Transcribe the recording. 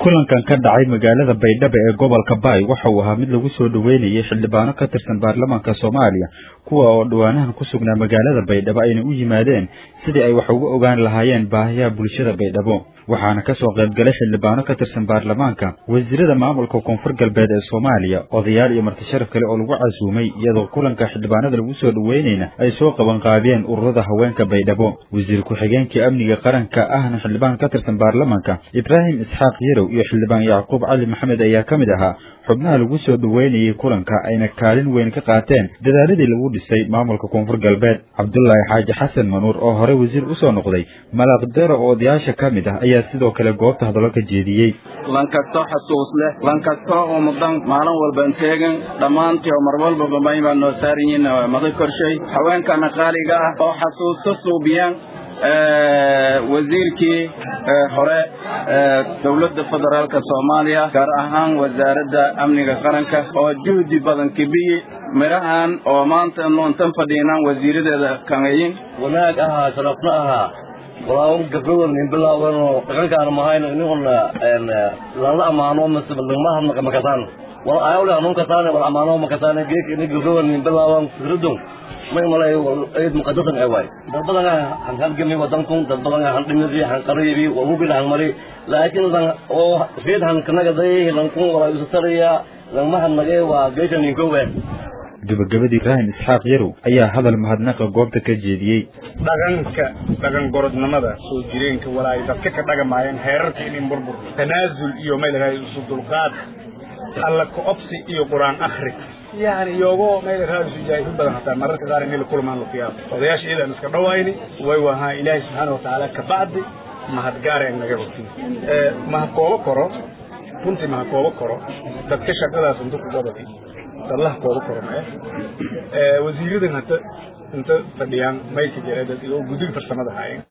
kulankan ka dhacay magaalada baydhabo ee gobolka baay waxa uu ahaa mid lagu soo dhoweynayay xildhibaano ka tirsan baarlamaanka soomaaliya kuwa oo dhawaanahan ku sugnaa magaalada baydhabo ayna u yimaadeen sidii ay wax uga ogaan lahaayeen baahiyaha bulshada baydhabo waxaana kasoo qayb galay xildhibaano ka tirsan baarlamaanka wasiirada maamulka koonfur galbeed ee soomaaliya odayaal iyo martisharaf kale oo lagu casuumay iyadoo kulanka xildhibaanada lagu soo dhoweynayna ay soo qaban qaadeen ururada haweenka baydhabo wasiir ku-xigeenkii amniga qaranka ahna xildhibaan ka tirsan baarlamaanka ibraahim isxaaq yarow iyo xildhibaan yacquub cali maxamed ayaa ka mid ahaa xubnaha lagu soo dhoweynayay kulanka ayna kaalin weyn ka qaateen dadaaladii lagu dhisay maamulka koonfur galbeed cabdulaahi xaaji xasan manuur oo hore wasiir usoo noqday malaaqdero oo odayaasha ka mid ah ayaa sidoo kale goobta hadallo ka jeediyey lankastoo xasuus leh lankastoo oo mudan maalin walban teegan dhammaantii oo mar walbaba may baa noo saaran yihiin mada korshay haweenkana qaaliga ah oo xasuusta suubiyaan wasiirkii hore dowladda federaalka soomaaliya gaar ahaan wasaaradda amniga qaranka oo juhdi badan kibiyi midhahan oo maanta nuuntan fadhiinaan wasiiradeeda kanayin wanaag ahaa sharafna ahaa walaaun gabdhawan nin bilaawanoo dhaqankaana mahayno iniguna lala amaano mise lagma makasaan wal ayawle hanuun kasaane wal amaano makasaane geek ini gabdhawan nin bilaawan fikradun may malay eed muqadasan ay waay dad badan han halgami wadankun dad badan han dhimidi han qariibi wabubila han mari laakiin lan oo reed han kanagaday lankun wala isu saraya langma han nagay waa geesha ninkowe gabagabadii ibraahim isxaaq yarow ayaa hadal mahadnaqa goobta ka jeediyey dhaqanka dhaqan gorodnimada soo jireenka walaay dadka ka dhagamaayeen heerarka inin burbur tanaasul iyo may lahaay isu dulqaad alla ka-obsi iyo qur-aan akhri yani iyoogo meel raadisu jaahidu badan hataa mararka qaar inay la kulmaan luqiyaab odayaasha iyadaan iska dhawayni way wahaa ilaahay subxaana watacaala kabacdi mahadgaara in naga rogtin maha koobo koro runtii maha koobo koro dadka shaqadaas inta ku gobati dadlaha koobo koro mae wasiiradan hata inta fadhiyaan maylka jira dad iyo guddiga farsamada haayeen